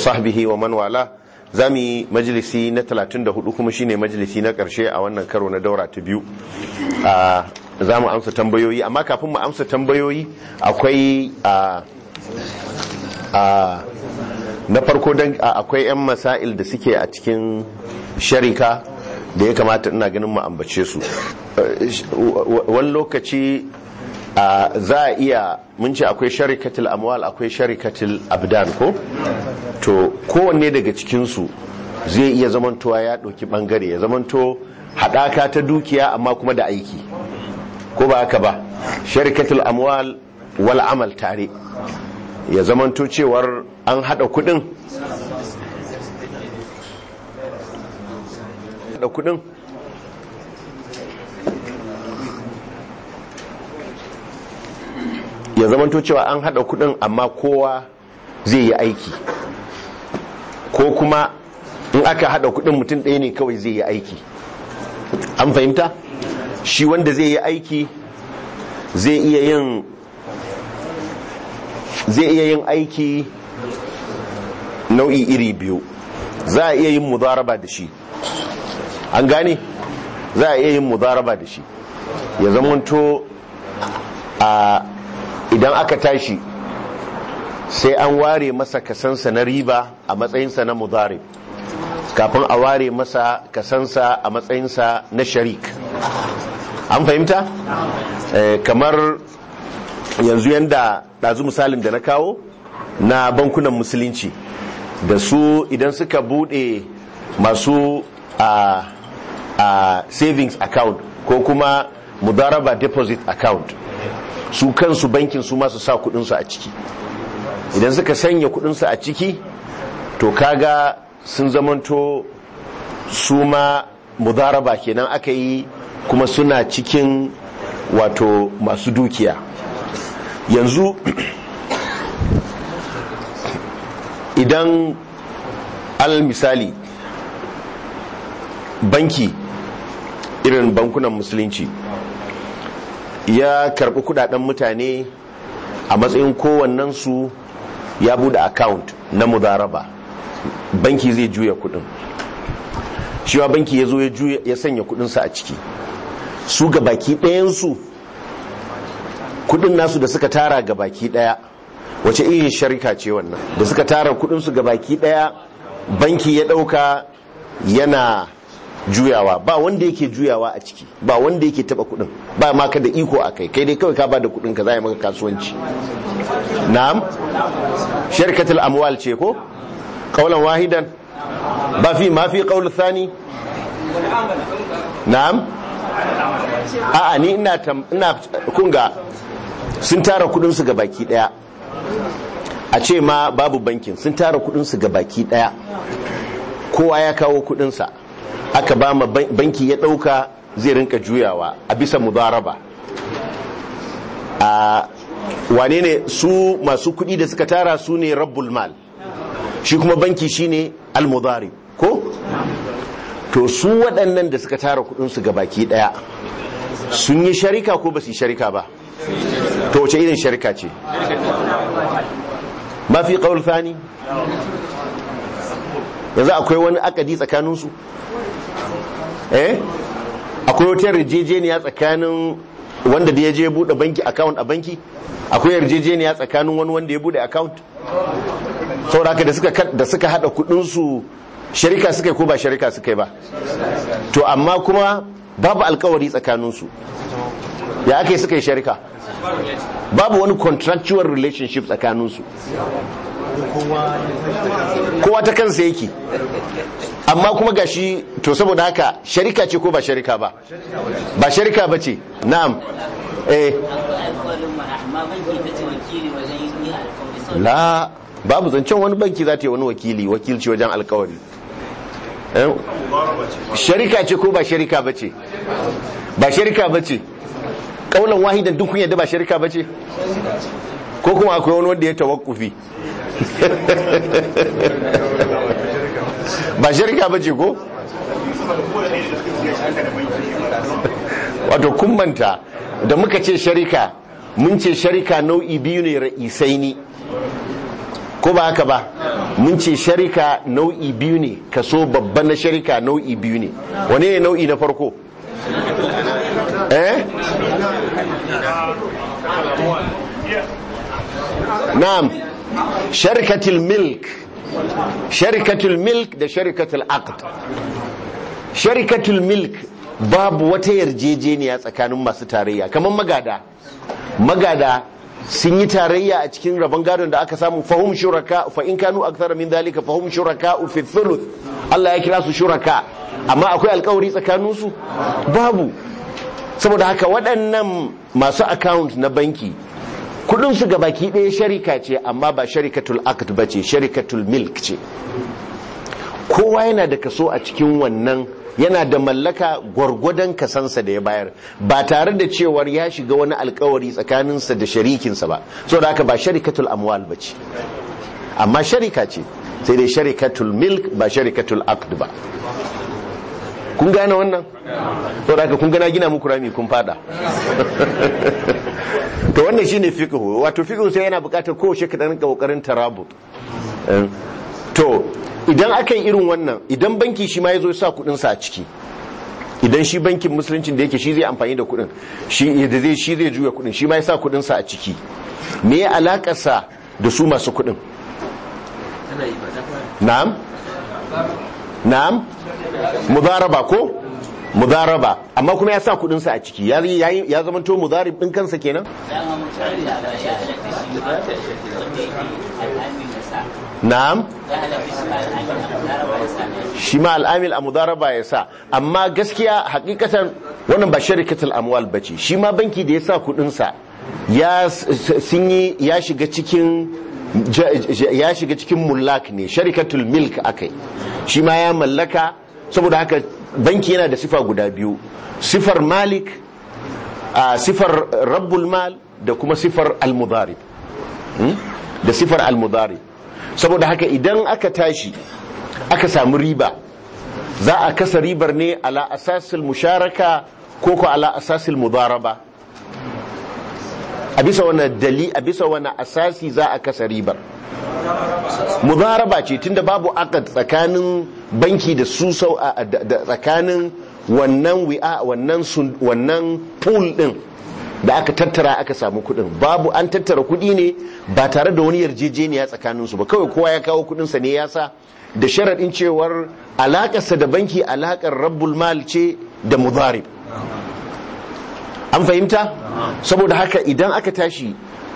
وصحبه ومن والاه zami majalisi na 34 kuma shine majalisi na karshe a wannan karo na daura ta biyu za mu amsa tambayoyi amma kafin mu amsa tambayoyi akwai na farko don akwai 'yan masail da suke a cikin sharika da ya kamata ina ganin mu ambace su wani lokaci za a iya mun ce akwai sharikatul amwal akwai sharikatul abdan ko to kowanne daga cikinsu zai iya zamantowa ya ɗauki ɓangare ya zamanto haɗaka ta dukiya amma kuma da aiki ko ba haka ba sharikatul amwal wal amal tare ya zamanto cewar an haɗa kuɗin haɗa kuɗin ya zamanto cewa an hada kudin amma kowa zai yi aiki ko kuma in aka hada kudin mutum ɗaya ne kawai zai yi aiki an fahimta shi wanda zai yi aiki zai iya yin zai iya yin aiki nau'i iri biyu za a iya yin mudaraba da shi an gane za a iya yin mudaraba da shi ya zamanto a idan aka tashi sai an ware masa kasansa na riba a matsayinsa na mudari kafin a ware masa kasansa a matsayinsa na sharik an fahimta kamar yanzu yanda ɗazu misalin da na kawo na bankunan musulunci da su idan suka bude masu a savings account ko kuma mudaraba deposit account su kansu bankin su masu sa kudinsu a ciki idan suka sanya kudinsu a ciki to kaga sun zamanto su ma mudaraba kenan aka yi kuma suna cikin wato masu dukiya yanzu idan al misali banki irin bankunan musulunci ya karbi kudaden mutane a matsayin kowannensu ya bude account na mudaraba banki zai juya kudin shiwa banki ya zo ya sanya kudinsa a ciki su ga baki ɗayansu kudin nasu da suka tara ga baki ɗaya wace irin sharika ce wannan da suka tara kudinsu ga baki ɗaya banki ya ɗauka yana juyawa ba wanda yake juyawa a ciki ba wanda yake taba kudin ba ma ka da iko a kai kai dai kawai ka ba da kudin ka za maka kasuwanci na'am sharkatul amwal ce ko qaulan wahidan ba fi ma fi qaul thani na'am a'a ni ina ina kunga sun tara kudin su ga baki daya a ce ma babu bankin sun tara kudin su ga baki daya kowa ya kawo kudin sa aka ba ma banki ya dauka zai rinka juyawa a bisa mudaraba a wane ne su masu kudi da suka tara su ne rabbul mal shi kuma banki shine al-mudari ko to su waɗannan da suka tara kudinsu ga baki ɗaya sun yi sharika ko ba su yi sharika ba to wace irin sharika ce mafi ƙaul thani yanzu akwai wani akadi tsakaninsu eh akwai wata yarjejeniya tsakanin wanda da ya je bude banki account a banki akwai yarjejeniya tsakanin wani wanda ya bude account sauraka da suka da suka hada kudin su sharika suka yi ko ba sharika suka yi ba to amma kuma babu alkawari tsakanin su ya aka yi suka yi sharika babu wani contractual relationship tsakanin su kowa ta kansa yake amma kuma gashi to saboda haka sharika ce ko ba sharika ba ba sharika ba ce na'am eh la babu zancen wani banki za ta yi wani wakili wakilci wajen alkawari sharika ce ko ba sharika ba ce ba sharika ba ce kaunan wahidan duk kun yadda ba sharika ba ce ko kuma akwai wani wanda ya tawakkufi ba sharika ba ce ko wato kumbanta da muka ce sharika mun ce sharika nau'i biyu ne ra'isai ne ko ba haka ba mun ce sharika nau'i biyu ne kaso babban na sharika nau'i biyu ne wane ne nau'i na farko eh na'am sharikatul milk sharikatul milk da sharikatul aqd sharikatul milk babu wata yarjejeniya tsakanin masu tarayya kamar magada magada sun yi tarayya a cikin rabon gadon da aka samu fahum shuraka fa in kanu akthara min dhalika fahum shuraka fi thuluth Allah ya kira su shuraka amma akwai alkawari tsakanin su babu saboda haka waɗannan masu account na banki kudin su gabaki ɗaya sharika ce amma ba sharikatul aqd bace sharikatul milk ce kowa yana da kaso a cikin wannan yana da mallaka gwargwadon kasansa da ya bayar ba tare da cewar ya shiga wani alkawari tsakaninsa da sharikinsa ba so da haka ba sharikatul amwal ba ce amma sharika ce sai dai sharikatul milk ba sharikatul aqd ba kun gane wannan so da haka kun gana gina muku rami kun fada to wannan shine fiqh wato fiqh sai yana bukatar kowace ka dan kokarin tarabut to idan aka yi irin wannan idan banki shi ma ya zo ya sa kudinsa a ciki idan shi bankin musuluncin da yake shi zai amfani da kudin shi da zai shi zai juya kudin shi ma ya sa kudinsa a ciki me ya alakarsa da su masu kudin na'am na'am mudaraba ko mudaraba amma kuma ya sa kudinsa a ciki ya ya zama to mudarib din kansa kenan na'am shi ma al'amil a mudaraba ya sa amma gaskiya hakikatan wannan ba sharikatul amwal bace shi ma banki da ya sa kudinsa ya sun yi ya shiga cikin ya shiga cikin mullak ne sharikatul milk akai shi ma ya mallaka saboda haka banki yana da sifa guda biyu sifar malik a sifar rabbul mal da kuma sifar al-mudarib da sifar al-mudarib saboda haka idan aka tashi aka samu riba za a kasa ribar ne ala asasil musharaka ko ko ala asasil mudaraba a bisa wani dali a bisa wani asasi za a kasa ribar mudaraba ce tunda babu akad tsakanin banki da su sau da tsakanin wannan wi'a wannan wannan pool din da aka tattara aka samu kudin babu an tattara kudi ne ba tare da wani yarjejeniya tsakanin su ba kawai kowa ya kawo kudin sa ne ya sa da sharadin cewar alakarsa da banki alakar rabbul mal ce da mudarib an fahimta saboda haka idan aka tashi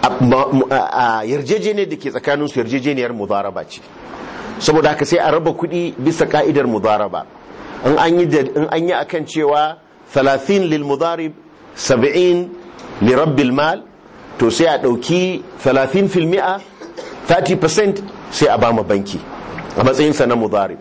a yarjejeniyar da ke tsakanin su yarjejeniyar mudaraba ce saboda haka sai a raba kuɗi bisa ka'idar mudaraba in an yi in an yi akan cewa 30 lil mudarib 70 li rabbil mal to sai a dauki 30 fil mi'a 30% sai a bama banki a matsayin sa na mudarib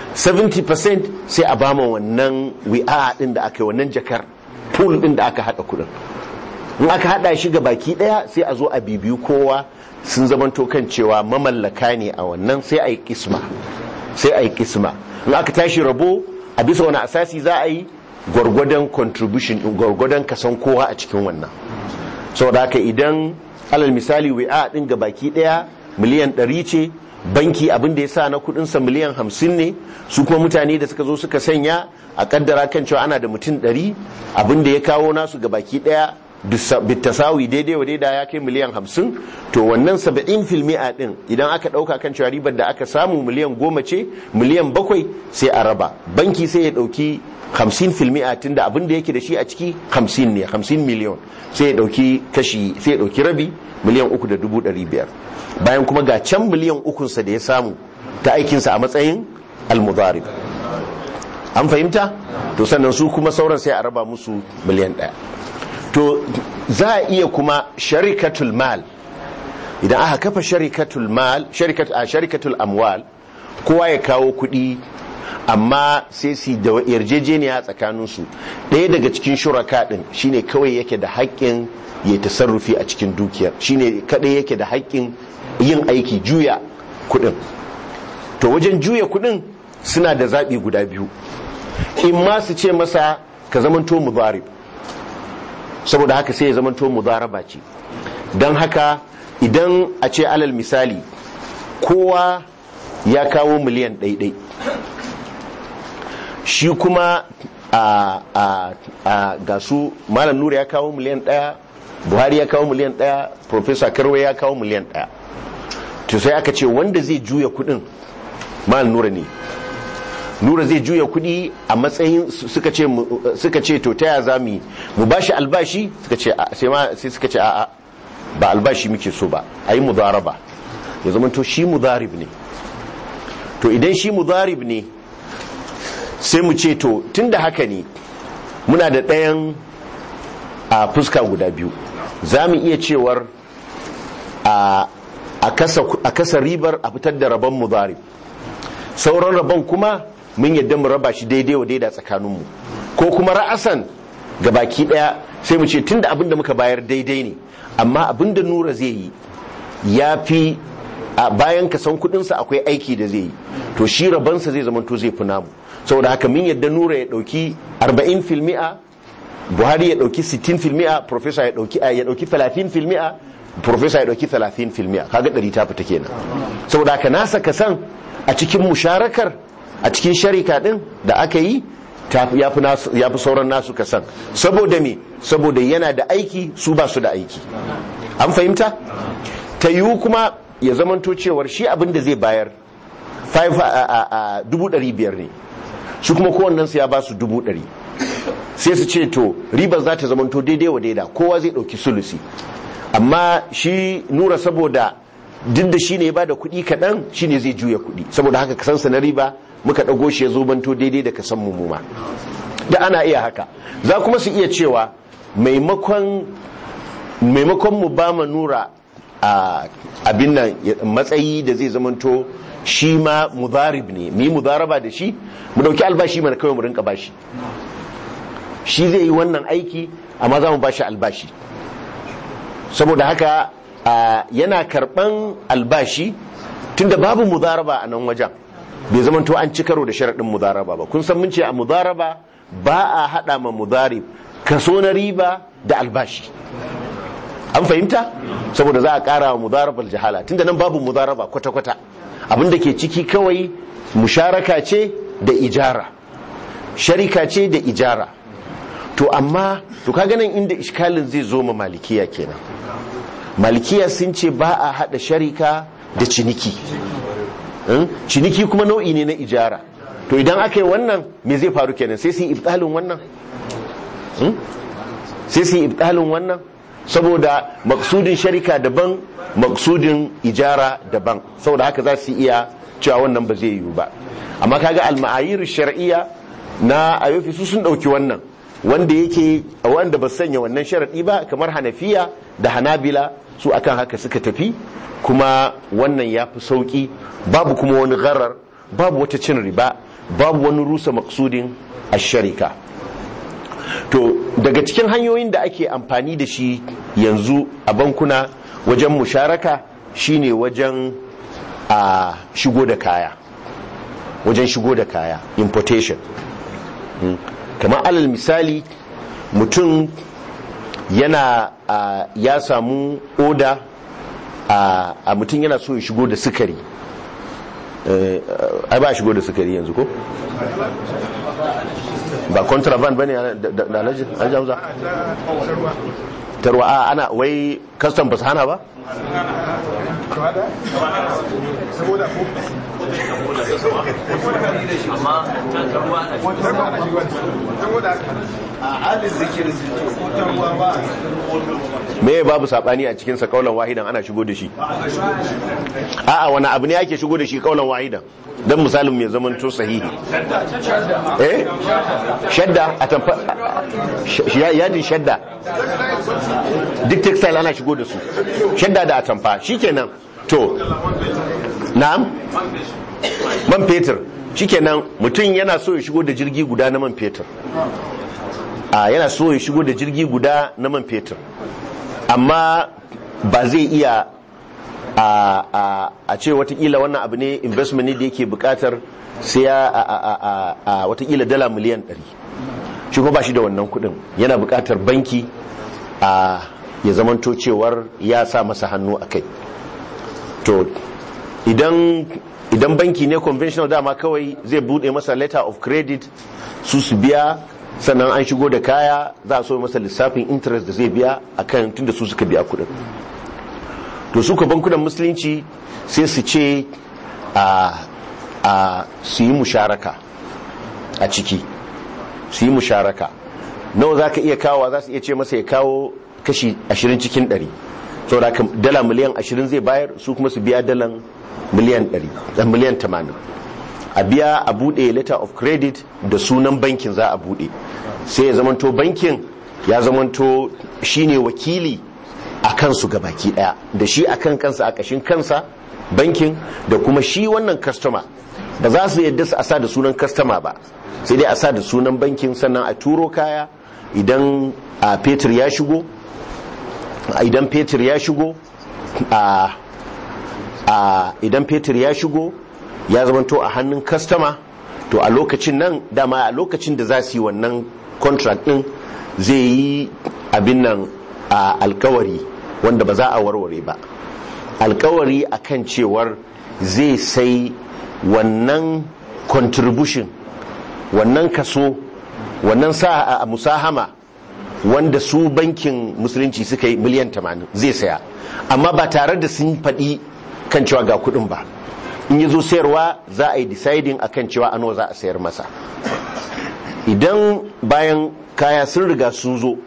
70% sai a bama wannan wi'a din da aka yi wannan jakar pool din da aka hada kudin in aka hada shi ga baki daya sai a zo a bibiyu kowa sun zamanto kan cewa mamallaka ne a wannan sai a yi kisma sai a yi kisma in aka tashi rabo a bisa wani asasi za a yi gwargwadon contribution gwargwadon kasan kowa a cikin wannan saboda haka idan alal misali wi'a din ga baki daya miliyan 100 ce banki abin da ya sa na kudinsa miliyan 50 ne su kuma mutane da suka zo suka sanya a kaddara kan cewa ana da mutum 100 abin da ya kawo nasu ga baki daya bitasawi daidai wa daida ya kai miliyan hamsin to wannan saba'in filmi'a din idan aka dauka kan cewa ribar da aka samu miliyan goma ce miliyan bakwai sai a raba banki sai ya dauki hamsin filmi'a tun da abin da yake da shi a ciki hamsin ne hamsin miliyon sai ya dauki kashi sai ya dauki rabi miliyan uku da dubu ɗari biyar bayan kuma ga can miliyan ukunsa da ya samu ta aikinsa a matsayin almudarib an fahimta to sannan su kuma sauran sai a raba musu miliyan ɗaya to za a iya kuma sharikatul mal idan aka kafa sharikatul mal sharikat a sharikatul amwal kowa ya kawo kuɗi amma sai su da yarjejeniya tsakanin su ɗaya daga cikin shuraka ɗin shine kawai yake da haƙƙin ya tasarrufi a cikin dukiyar shine kadai yake da haƙƙin yin aiki juya kuɗin to wajen juya kuɗin suna da zaɓi guda biyu in ma su ce masa ka zamanto mudarib saboda haka sai ya zamanto mudaraba ce don haka idan a ce alal misali kowa ya kawo miliyan ɗaiɗai shi kuma a a a ga su malam nura ya kawo miliyan ɗaya buhari ya kawo miliyan ɗaya professor karwe ya kawo miliyan ɗaya to sai aka ce wanda zai juya kudin malam nura ne nura zai juya kudi a matsayin suka ce suka ce to taya za mu mu bashi albashi suka ce sai ma sai suka ce a'a ba albashi muke so ba ayi mudaraba ya zama to shi mudarib ne to idan shi mudarib ne sai mu ce to tunda haka ne muna da ɗayan a fuska guda biyu za mu iya cewar a a kasa ribar a fitar da rabon mudarib sauran rabon kuma mun yadda mu raba shi daidai wa daida tsakaninmu ko kuma ra'asan ga baki daya sai mu ce tunda abin da muka bayar daidai ne amma abin da nura zai yi ya fi a bayan kasan kudinsa akwai aiki da zai yi to shi rabansa zai zama to zai fi namu saboda haka min yadda nura ya dauki 40 filmi'a buhari ya dauki 60 filmi'a professor ya dauki ya dauki 30 filmi'a professor ya dauki 30 filmi'a kaga 100 ta fita kenan saboda haka nasa kasan a cikin musharakar a cikin sharika din da aka yi ya fi sauran nasu kasan saboda me saboda yana da aiki su ba su da aiki an fahimta ta yiwu kuma ya zamanto cewar shi abin da zai bayar 500,000 ne su kuma kowannensu ya ba su 100,000 sai su ce to ribar za ta zamanto daidai wa daida kowa zai ɗauki sulusi amma shi nura saboda duk da shi ne ba da kuɗi kaɗan shi ne zai juya kuɗi saboda haka kasansa na riba muka ɗago shi ya zo banto daidai da kasan mummuma da ana iya haka za kuma su iya cewa maimakon mu ba ma nura a abin nan matsayi da zai zamanto shi ma mudarib ne mu yi mudaraba da shi mu ɗauki albashi mana kawai mu rinka bashi shi zai yi wannan aiki amma za mu bashi albashi saboda haka yana karban albashi tunda babu mudaraba a nan wajen bai zama to an ci karo da sharaɗin mudaraba ba kun san mun ce a mudaraba ba a haɗa ma mudarib kaso na riba da albashi an fahimta saboda za a ƙara wa mudarabar jahala tunda nan babu mudaraba kwata-kwata abin da ke ciki kawai musharaka ce da ijara sharika ce da ijara to amma to ka ganin inda iskalin zai zo ma malikiya kenan malikiya sun ce ba a hada sharika da ciniki ciniki kuma nau'i ne na ijara to idan aka yi wannan me zai faru kenan sai su yi ibtalin wannan sai su yi ibtalin wannan saboda maksudin sharika daban maksudin ijara daban saboda haka za su iya cewa wannan ba zai yiwu ba amma kaga al-ma'ayir shar'iyya na ayofi su sun dauki wannan wanda yake wanda ba sanya wannan sharadi ba kamar hanafiya da hanabila su akan haka suka tafi kuma wannan ya fi sauki babu kuma wani gharar babu wata cin riba babu wani rusa maksudin asharika to daga cikin hanyoyin da ake amfani da shi yanzu a bankuna wajen musharaka shine wajen a shigo da kaya wajen shigo da kaya importation kamar alal misali mutum yana ya samu oda a mutum yana so ya shigo da sukari ai ba shigo da sukari yanzu ko ba contraband bane da alhaji hamza tarwa a ana wai custom ba su hana ba me babu sabani a cikin sa kaulan wahidan ana shigo da shi a'a wani abu ne ake shigo da shi kaulan wahidan dan misalin mai zaman to sahihi eh shadda a tamfa yadin shadda duk textile ana shigo da su shadda da atamfa shikenan to na'am man fetur shikenan mutum yana so ya shigo da jirgi guda na man fetur a yana so ya shigo da jirgi guda na man fetur amma ba zai iya a ce watakila wannan abu ne investment ne da yake bukatar sai ya a watakila dala miliyan 100 shi kuma ba shi da wannan kudin yana bukatar banki a ya zamanto cewar ya sa masa hannu a kai to idan idan banki ne conventional dama kawai zai bude masa letter of credit su su biya sannan an shigo da kaya za a so masa lissafin interest da zai biya akan tunda su suka biya kudin to suka bankunan musulunci sai su ce a a su yi musharaka a ciki su yi musharaka nawa za ka iya kawo za su iya ce masa ya kawo kashi 20 cikin 100 saboda dala miliyan 20 zai bayar su kuma su biya dalan miliyan 100 miliyan 80 a biya a bude letter of credit da sunan bankin za a bude sai ya zamanto bankin ya zamanto shine wakili a kansu ga baki daya da shi akan kansa a kashin kansa bankin da kuma shi wannan customer ba za su yadda su a sa da sunan customer ba sai dai a sa da sunan bankin sannan a turo kaya idan a fetur ya shigo idan fetur ya shigo a idan fetur ya shigo ya zamanto a hannun customer to a lokacin nan dama a lokacin da za su yi wannan contract din zai yi abin nan a alkawari wanda ba za a warware ba alkawari akan cewar zai sai wannan contribution wannan kaso wannan sa a musahama wanda su bankin musulunci suka yi miliyan 80 zai saya amma ba tare da sun faɗi kan cewa ga kuɗin ba in yi zo sayarwa za a yi deciding akan cewa ano za a sayar masa idan bayan kaya sun riga sun zo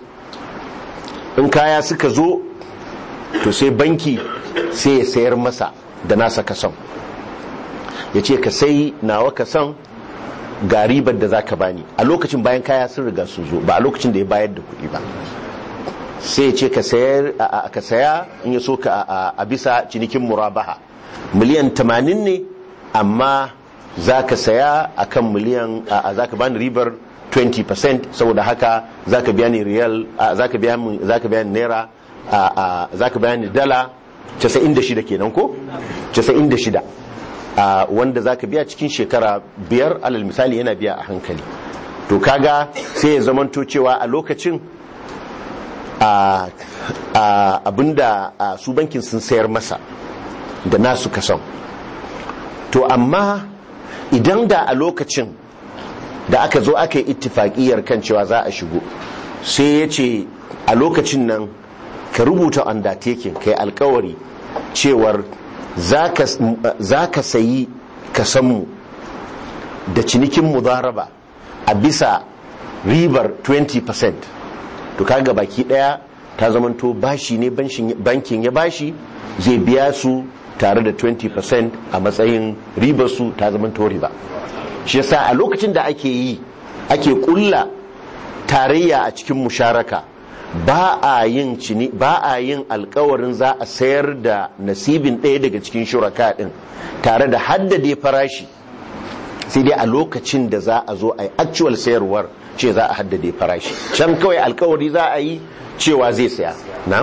in kaya suka zo to sai banki sai ya sayar masa da nasa kason ya ce ka sai nawa kason ga ribar da za ka bani a lokacin bayan kaya sun riga sun zo ba a lokacin da ya bayar da kuɗi ba sai ya ce ka saya in ya so ka a bisa cinikin murabaha miliyan 80 ne amma za ka saya a kan miliyan za ka bani ribar 20% saboda haka za ka biya ni riyal za ka biya ni naira za ka biya ni dala 96 kenan ko 96 wanda za ka biya cikin shekara biyar alal misali yana biya a hankali to kaga sai ya zamanto cewa a lokacin abinda su bankin sun sayar masa da nasu kason to amma idan da a lokacin da aka zo aka yi ittifakiyar kan cewa za a shigo sai ya ce a lokacin nan ka rubuta undertaking kai alkawari cewar za ka sayi kasanmu da cinikin mudaraba a bisa ribar 20% to kaga baki daya ta zamanto bashi ne bankin ya bashi zai biya su tare da 20% a matsayin ribarsu ta zamanto riba shi yasa a lokacin da ake yi ake kulla tarayya a cikin musharaka ba a yin cini ba a yin alkawarin za a sayar da nasibin ɗaya daga cikin shuraka ɗin tare da haddade farashi sai dai a lokacin da za a zo a yi actual sayarwar ce za a haddade farashi can kawai alkawari za a yi cewa zai saya na?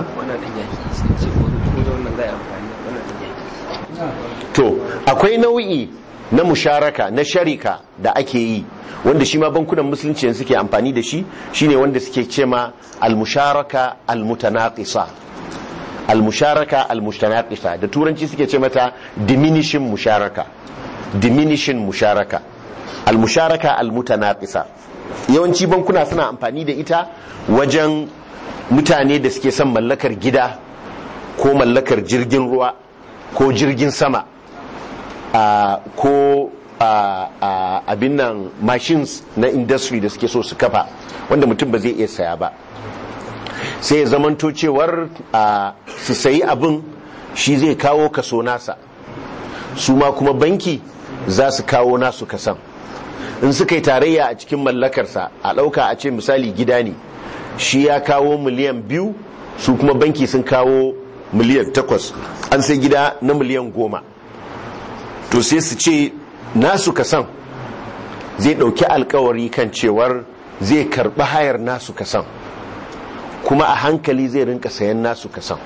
to akwai nau'i na musharaka na sharika da ake yi wanda shi ma bankunan musulunci suke amfani da shi shine wanda suke cema al-musharaka al-mutanaqisa al-musharaka al-mutanaqisa da turanci suke ce mata diminishing musharaka diminishing musharaka al-musharaka al-mutanaqisa yawanci bankuna suna amfani da ita wajen mutane da suke son mallakar gida ko mallakar jirgin ruwa ko jirgin sama Uh, ko uh, uh, abin nan machines na industry da suke so su kafa wanda mutum ba zai iya saya ba sai ya zamanto cewar su sayi abin shi zai kawo kaso nasa su ma kuma banki za su kawo nasu kasan in suka yi tarayya a cikin mallakarsa a ɗauka a ce misali gida ne shi ya kawo miliyan biyu su kuma banki sun kawo miliyan takwas an sai gida na miliyan goma to sai su ce nasu kasan zai ɗauki alkawari kan cewar zai karɓi hayar nasu kasan kuma a hankali zai rinka sayan nasu kasan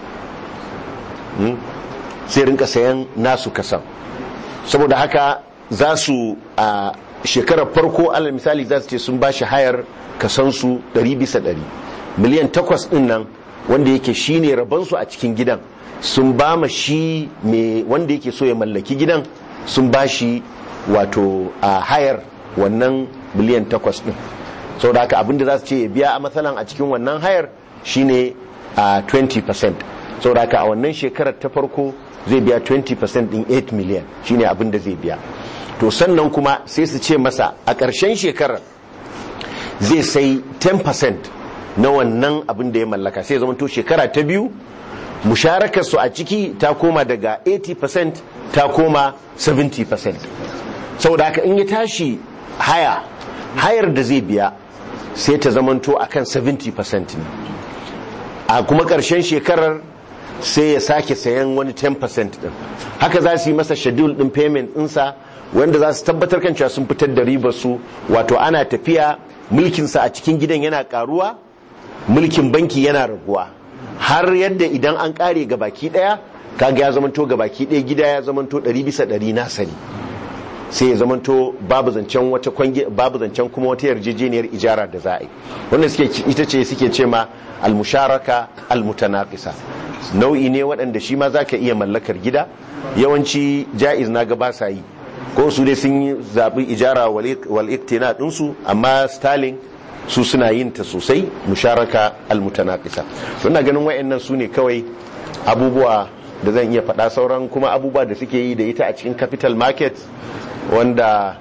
zai rinka sayan nasu kasan saboda haka za su a shekarar farko alal misali za su ce sun ba shi hayar kasansu 100 bisa 100 miliyan takwas ɗin nan wanda yake shine rabansu a cikin gidan sun ba ma shi mai wanda yake so ya mallaki gidan sun ba shi wato a hayar wannan miliyan takwas din sau da haka abinda za su ce ya biya a matsalan a cikin wannan hayar shine a 20% sau da haka a wannan shekarar ta farko zai biya 20% din 8 miliyan shine abinda zai biya to sannan kuma sai su ce masa a ƙarshen shekarar zai sai 10% na wannan abin da ya mallaka sai zama to shekara ta biyu musharakar su a ciki ta koma daga 80% ta koma 70% saboda haka in ya tashi haya hayar da zai biya sai ta zamanto akan 70% ne a kuma ƙarshen shekarar sai ya sake sayan wani 10% din haka za su yi masa schedule din payment ɗinsa wanda za su tabbatar kan cewa sun fitar da ribar su wato ana tafiya mulkinsa a cikin gidan yana karuwa mulkin banki yana raguwa har yadda idan an kare ga baki daya kaga ya zamanto ga baki daya gida ya zamanto 100 bisa 100 na sani sai ya zamanto babu zancen wata kwangi babu zancen kuma wata yarjejeniyar ijara da za a yi wanda suke ita ce suke ce ma almusharaka almutanaqisa nau'i ne waɗanda shi ma zaka iya mallakar gida yawanci ja'iz na ga ba sa yi ko su dai sun yi zaɓi ijara wal iktina ɗinsu amma stalin su suna yin ta sosai musharaka almutanaqisa suna ganin wayannan su ne kawai abubuwa da zan iya faɗa sauran kuma abubuwa da suke yi da ita a cikin capital market wanda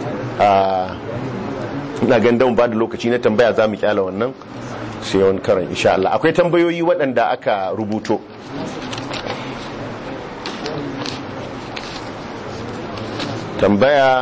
ina ganin ba da lokaci na tambaya za mu kyala wannan sai wani karan insha Allah akwai tambayoyi waɗanda aka rubuto tambaya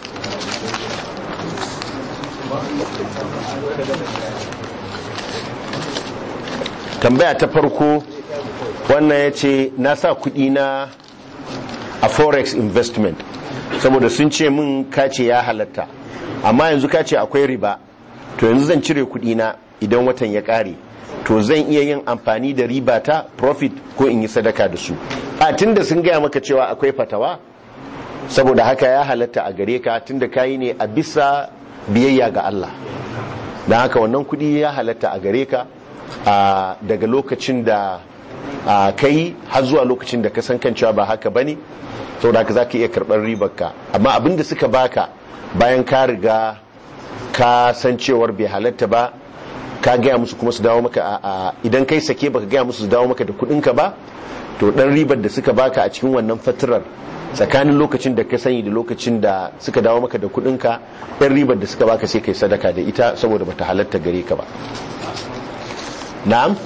tambaya ta farko wannan ya ce na sa kudi na a forex investment saboda sun ce min kace ya halatta amma yanzu kace akwai riba to yanzu zan cire kudi na idan watan ya kare to zan iya yin amfani da riba ta profit ko in yi sadaka da su a tunda sun gaya maka cewa akwai fatawa saboda haka ya halatta a gare ka tunda kayi ne a bisa biyayya ga Allah don haka wannan kudi ya halatta a gare ka daga lokacin da kai har zuwa lokacin da ka san kan cewa ba haka bane saboda haka zaka iya karɓar ribarka amma abin da suka baka bayan ka riga ka san cewar bai halatta ba ka gaya musu kuma su dawo maka idan kai sake baka gaya musu su dawo maka da kudinka ba to dan ribar da suka baka a cikin wannan fatirar tsakanin lokacin da ka sani da lokacin da suka dawo maka da kudinka ɗan ribar da suka baka sai kai sadaka da ita saboda bata halatta gare ka ba na'am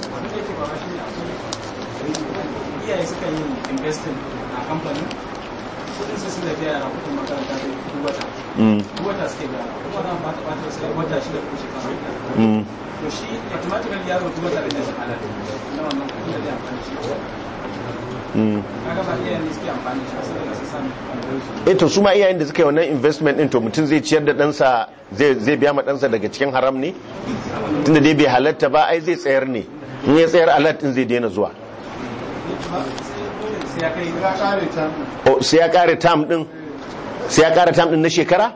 iyaye suka yi investing a kamfanin kudin su suna biya a kudin makaranta da duk wata duk wata suke biya kuma zan ba ta ba ta sai wata shida ko shekara to shi automatically yaro duk wata da zai halal na wannan kudin da zai amfani shi kaga ba iyayen ne suke amfani shi sai da su sami eh to su ma iyayen da suka yi wannan investment din to mutum zai ciyar da ɗansa zai biya ma ɗansa daga cikin haram ne tunda dai bai halatta ba ai zai tsayar ne in ya tsayar alat din zai daina zuwa sai ya kai oh sai ya kare tam din sai ya kare tam din na shekara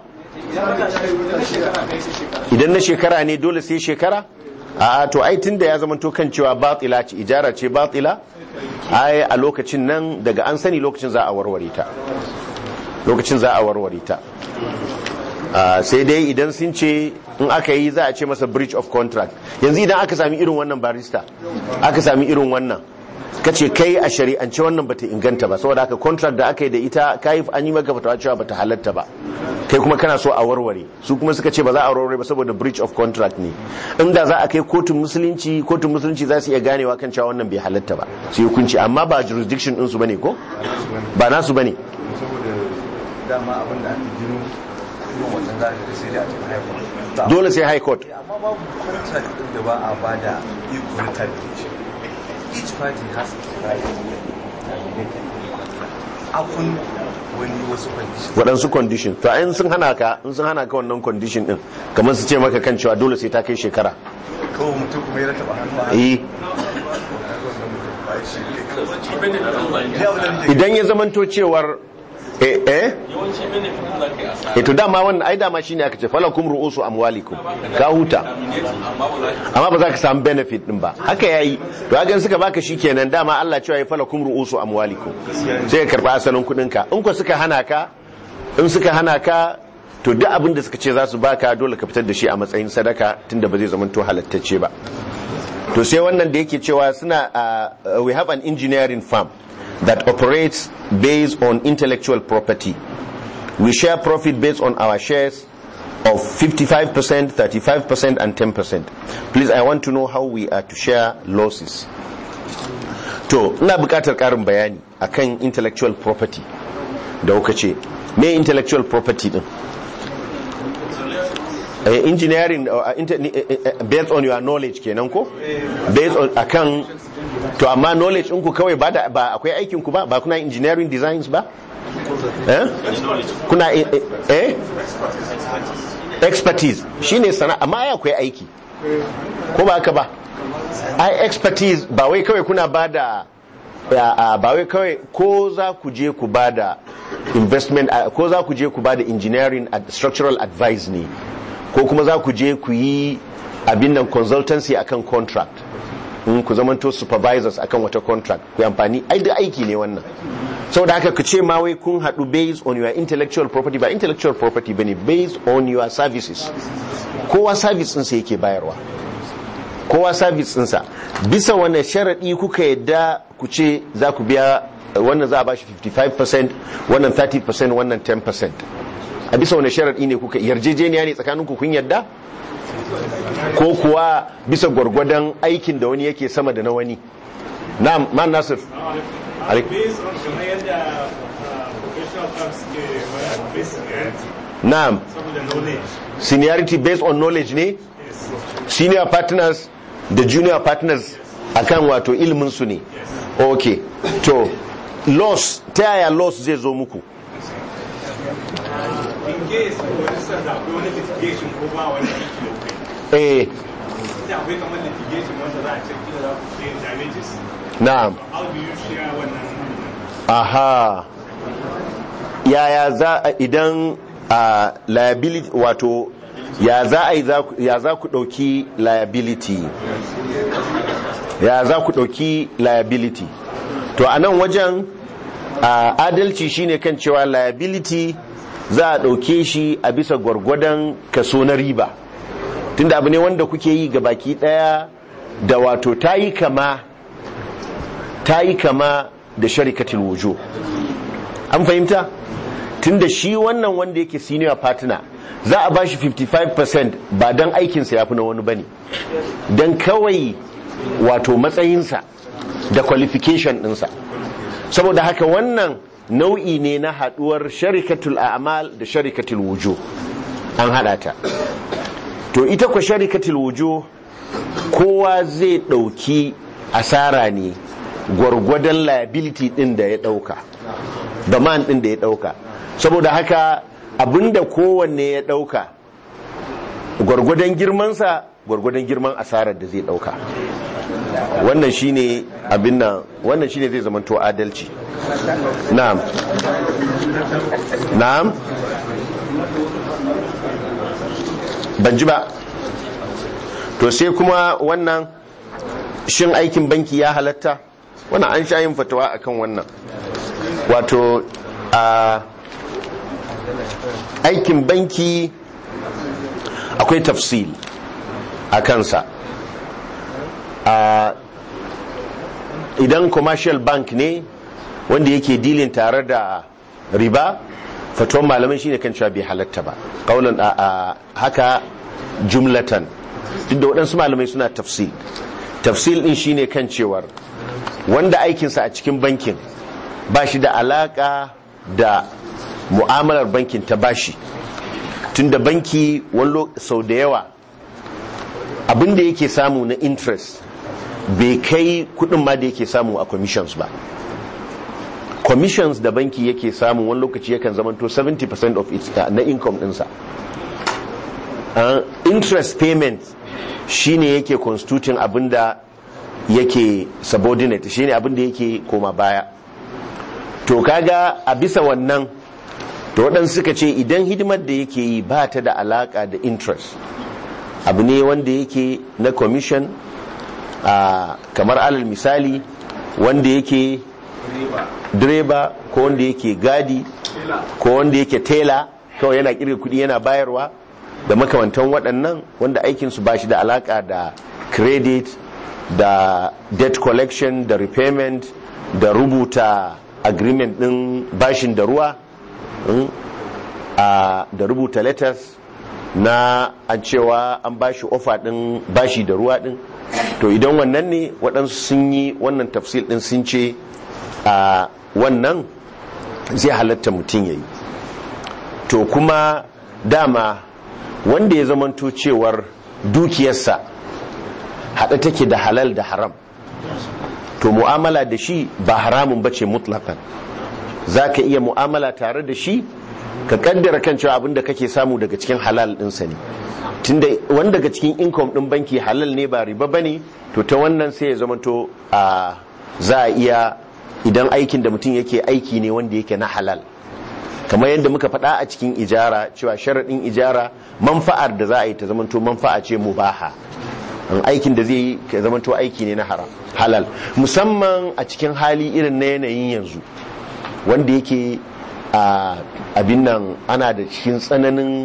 idan na shekara ne dole sai shekara a to ai tunda ya zama to kan cewa batila ce ijara ce batila ai a lokacin nan daga an sani lokacin za a warware ta lokacin za a warware ta sai dai idan sun ce in aka yi za a ce masa breach of contract yanzu idan aka sami irin wannan barista aka sami irin wannan kace kai a shari'ance wannan bata inganta ba saboda haka contract da aka yi da ita kai an yi maka fatawa cewa bata halatta ba kai kuma kana so a warware su kuma suka ce ba za a warware ba saboda breach of contract ne inda za a kai kotun musulunci kotun musulunci za su iya ganewa kan cewa wannan bai halatta ba su yi hukunci amma ba jurisdiction din su bane ko ba nasu bane saboda dama abin da ake gino kuma wannan za a ga sai da a cikin haifar dole sai high court amma babu contract din da ba a bada equal termination each party has the right to terminate afun wani wasu conditions waɗansu condition to in sun hana ka in sun hana ka wannan condition din kamar su ce maka kan cewa dole sai ta kai shekara kawai mutum kuma ya rataba hannu a eh idan ya zamanto cewar eh eh yawanci benefit da za ka yi asara eh to dama wannan ai dama shine aka ce falakum ru'usu amwalikum ka huta amma ba za ka amma ba za ka samu benefit din ba haka yayi to hakan suka baka shikenan dama Allah cewa ya falakum ru'usu amwalikum sai ka karba asalin kudin ka in ko suka hana ka in suka hana ka to duk abin da suka ce za su baka dole ka fitar da shi a matsayin sadaka tunda ba zai zama to halattacce ba to sai wannan da yake cewa suna uh, we have an engineering firm that operates based on intellectual property we share profit based on our shares of 55%, 35% and 10%. Please I want to know how we are to share losses. To, ina bukatar karin bayani akan intellectual property da kuka ce. Me intellectual property din? Eh, engineering uh, inter, eh, eh, based on your knowledge kenan ko? Based on akan to amma knowledge ɗinku kawai ba da ba akwai aikin ku ba ba kuna engineering designs ba? Eh? Kuna eh, eh, eh? expertise shine sana amma ai akwai aiki ko ba haka ba ai expertise ba wai kawai kuna bada ya, a, ba wai kawai ko za ku je ku bada investment a, ko za ku je ku bada engineering and structural advice ne ko kuma za ku je ku yi abin nan consultancy akan contract in ku zamanto supervisors akan wata contract ku yi amfani ai da aiki ne wannan saboda haka ku ce ma wai kun haɗu based on your intellectual property ba intellectual property bane based on your services kowa service ɗinsa yake bayarwa kowa service ɗinsa bisa wane sharaɗi kuka yadda ku ce za ku biya wannan za a bashi 55% wannan 30% wannan 10% a bisa wane sharaɗi ne kuka yarjejeniya ne tsakaninku kun yadda ko kuwa bisa gwargwadon aikin da wani yake sama da na wani na man nasir Alaikum. based on kamar yadda uh, professional firms ke wani based seniority na'am saboda knowledge seniority based on knowledge ne yes senior partners da junior partners akan wato ilimin su ne okay to loss ta yaya loss zai zo muku in case for instance akwai wani litigation ko ba wani aiki da kai eh da akwai kamar litigation wanda za a ce kila za ku pay damages na'am how do you share wannan aha yaya za a idan a liability wato ya za a yi za ku- ya za ku ɗauki liability ya za ku ɗauki liability to a nan wajen a adalci shine kan cewa liability za a ɗauke shi a bisa gwargwadon kaso na riba tunda abu ne wanda kuke yi ga baki ɗaya da wato ta yi kama ta yi kama da sharikatul wujo an fahimta tunda shi wannan wanda yake senior partner za a bashi 55% ba don aikinsa ya fi na wani bane don kawai wato matsayinsa da qualification ɗinsa saboda haka wannan nau'i ne na haduwar sharikatul a'mal da sharikatul wujo an hada ta to ita kwa sharikatul wujo kowa zai dauki asara ne gwargwadon liability din da ya dauka demand din da ya dauka saboda haka abinda kowanne ya dauka gwargwadon girmansa gwargwadon girman asarar da zai dauka wannan shine abin nan wannan shine zai zama to adalci na'am na'am ban ji ba to sai kuma wannan shin aikin banki ya halatta wannan an sha yin fatawa akan wannan wato a aikin banki akwai tafsil a kansa a idan commercial bank ne wanda yake dilin tare da riba fatuwan malamai shine kan cewa bai halatta ba kaulan a haka jumlatan duk da waɗansu malamai suna tafsil tafsil din shine kan cewar wanda aikinsa a cikin bankin ba shi da alaka da mu'amalar bankin ta bashi tunda banki wani sau da yawa abinda yake samu na interest bai kai kudin ma da yake samu a commissions ba commissions da banki yake samu wani lokaci yakan zamanto 70% of its uh, na income dinsa uh, interest payment shine yake constituting abinda yake subordinate shine abinda yake koma baya to kaga a bisa wannan to waɗansu suka ce idan hidimar da yake yi ba ta da alaka da interest abu ne wanda yake na commission a kamar alal misali wanda yake direba ko wanda yake gadi ko wanda yake tela kawai yana kirga kudi yana bayarwa da makamantan waɗannan wanda aikinsu ba shi da alaka da credit da debt collection da repayment da rubuta agreement ɗin bashin da ruwa mm, a da rubuta letters na an cewa an bashi ofa ɗin bashi da ruwa ɗin to idan wannan ne waɗansu sun yi wannan tafsil ɗin sun ce a wannan zai halatta mutum ya yi to kuma dama wanda ya zamanto cewar dukiyarsa haɗe take da halal da haram to mu'amala da shi ba haramun ba ce mutlakan za ka iya mu'amala tare da shi ka kaddara kan cewa abin da kake samu daga cikin halal ɗinsa ne tunda wani daga cikin income ɗin banki halal ne ba riba ba ne to ta wannan sai ya zamanto a za a iya idan aikin da mutum yake aiki ne wanda yake na halal kamar yadda muka faɗa a cikin ijara cewa sharaɗin ijara manfa'ar da za a yi ta zamanto manfa'a ce mubaha an aikin da zai yi ka zamanto aiki ne na haram halal musamman a cikin hali irin na yanayin yanzu wanda yake a abin nan ana da cikin tsananin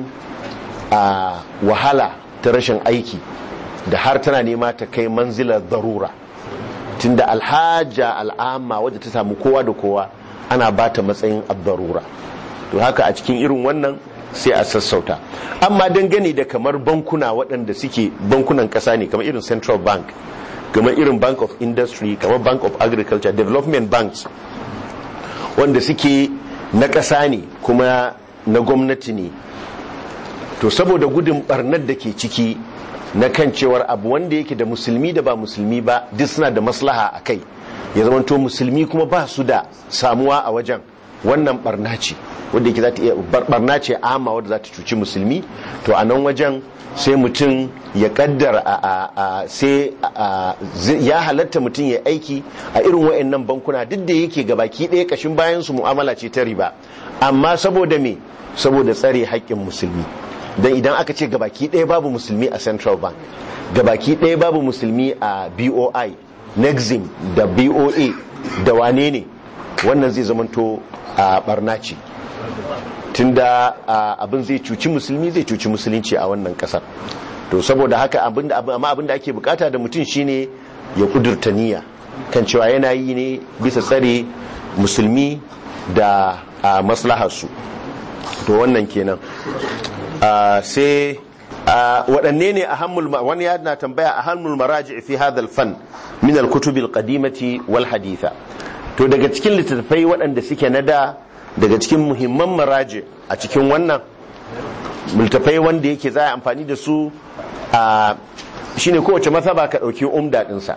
a wahala ta rashin aiki da har tana nema ta kai manzilar darura tunda alhaja al'amma wadda ta samu kowa da kowa ana ba ta matsayin abdarura to haka a cikin irin wannan sai a sassauta amma dangane da kamar bankuna waɗanda suke bankunan ƙasa ne kamar irin central bank kamar irin bank of industry kamar bank of agriculture development banks wanda suke na ƙasa ne kuma na gwamnati ne to saboda gudun barnar da ke ciki na kan cewar abu wanda yake da musulmi da ba musulmi ba duk suna da maslaha a kai ya zama to musulmi kuma ba su da samuwa a wajen wannan barna ce wanda yake za ta iya barna ce ama wadda za ta cuci musulmi to a nan wajen sai mutum ya kaddara a sai ya halatta mutum ya aiki a irin wayannan bankuna duk da yake gabaki ɗaya kashin bayan su mu'amala ce ta riba amma saboda me saboda tsare haƙƙin musulmi don idan aka ce gabaki ɗaya babu musulmi a central bank gabaki ɗaya babu musulmi a boi nexim da boa da wane ne wannan zai zamanto a barna ce tunda abin zai cuci musulmi zai cuci musulunci a wannan kasar to saboda haka amma abinda ake bukata da mutum shine ya kudurta niyya kan cewa yana yi ne bisa tsare musulmi da maslaharsu to wannan kenan sai waɗanne ne ahammul wani ya na tambaya ahammul maraji fi hadal fan min al-kutub al-qadimati wal haditha to daga cikin littattafai waɗanda suke na da daga cikin muhimman maraji a cikin wannan littattafai wanda yake za a amfani da su a shine kowace mazhaba ka ɗauki umda ɗinsa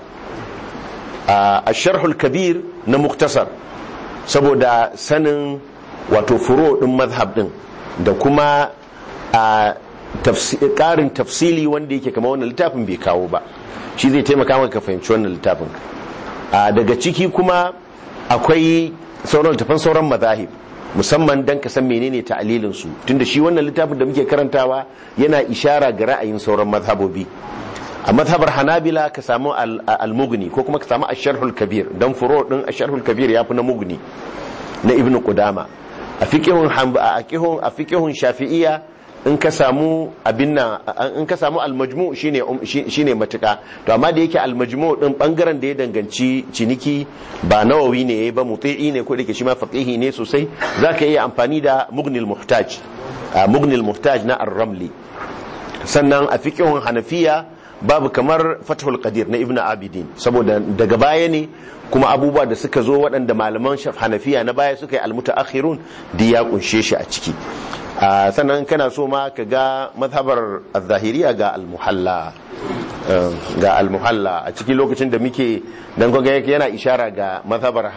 a sharhul kabir na muktasar saboda sanin wato furo ɗin mazhab ɗin da kuma a ƙarin tafsili wanda yake kama wannan littafin bai kawo ba shi zai taimaka maka ka fahimci wannan littafin daga ciki kuma akwai sauran littafan sauran mazahib musamman dan ka san menene ta'alilin su tunda shi wannan littafin da muke karantawa yana ishara ga ra'ayin sauran mazhabobi a mazhabar hanabila ka samu al-mughni ko kuma ka samu ash-sharhul kabir dan furo din ash-sharhul kabir yafi na mughni na ibnu qudama a fiqhun a fiqhun shafi'iyya in ka samu abin nan in ka samu almajmu shine shine matuka to amma da yake almajmu din bangaren da ya danganci ciniki ba nawawi ne yayi ba muti'i ne ko dake shi ma faqihi ne sosai zaka iya amfani da mughnil muhtaj mughnil muhtaj na ar-ramli sannan a fiqhun hanafiya babu kamar fathul qadir na ibnu abidin saboda daga baya ne kuma abubuwa da suka zo waɗanda malaman hanafiya na baya suka yi almutaakhirun da ya kunshe shi a ciki sannan kana so ma ka ga mazhabar zahiriya ga almuhalla ga almuhalla a cikin lokacin da muke dan kwaga yana ishara ga mazhabar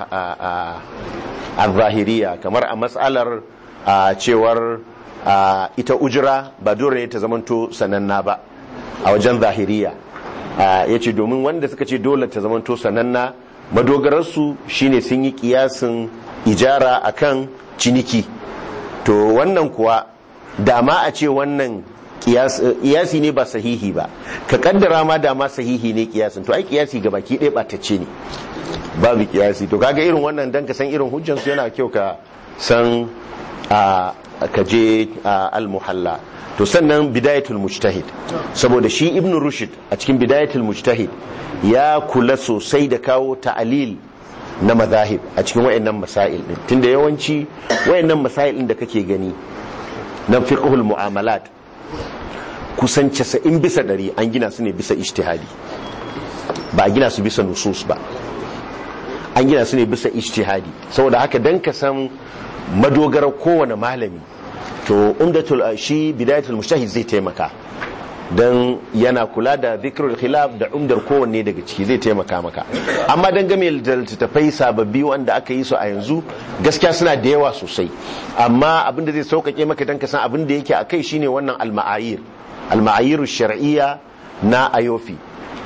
zahiriya kamar a matsalar cewar ita ujira ba dole ne ta zamanto sananna ba a wajen zahiriya ya ce domin wanda suka ce dole ta zamanto sananna madogararsu shine sun yi kiyasin ijara akan ciniki to wannan kuwa dama a ce wannan kiyasi ne ba sahihi ba ka kaddara ma dama sahihi ne kiyasin to ai kiyasi ga baki ɗaya ɓatacce ne babu kiyasi to kaga irin wannan dan ka san irin hujjansu yana kyau ka san a ka je al-muhalla to sannan bidayatul mujtahid saboda shi ibn rushd a cikin bidayatul mujtahid ya kula sosai da kawo ta'alil na mazahib a cikin wayannan masail din tunda yawanci wayannan masail din da kake gani na fiqhul mu'amalat kusan 90 bisa 100 an gina su ne bisa ijtihadi ba a gina su bisa nusus ba an gina su ne bisa ijtihadi saboda haka dan ka san madogarar kowane malami to umdatul shi bidayatul mujtahid zai taimaka dan yana kula da zikrul khilaf da umdar kowanne daga ciki zai taimaka maka amma dan game da littattafai sababbi wanda aka yi su a yanzu gaskiya suna da yawa sosai amma abinda zai sauƙaƙe maka dan ka san abin da yake akai shine wannan al-ma'ayir al-ma'ayir shar'iyya na ayofi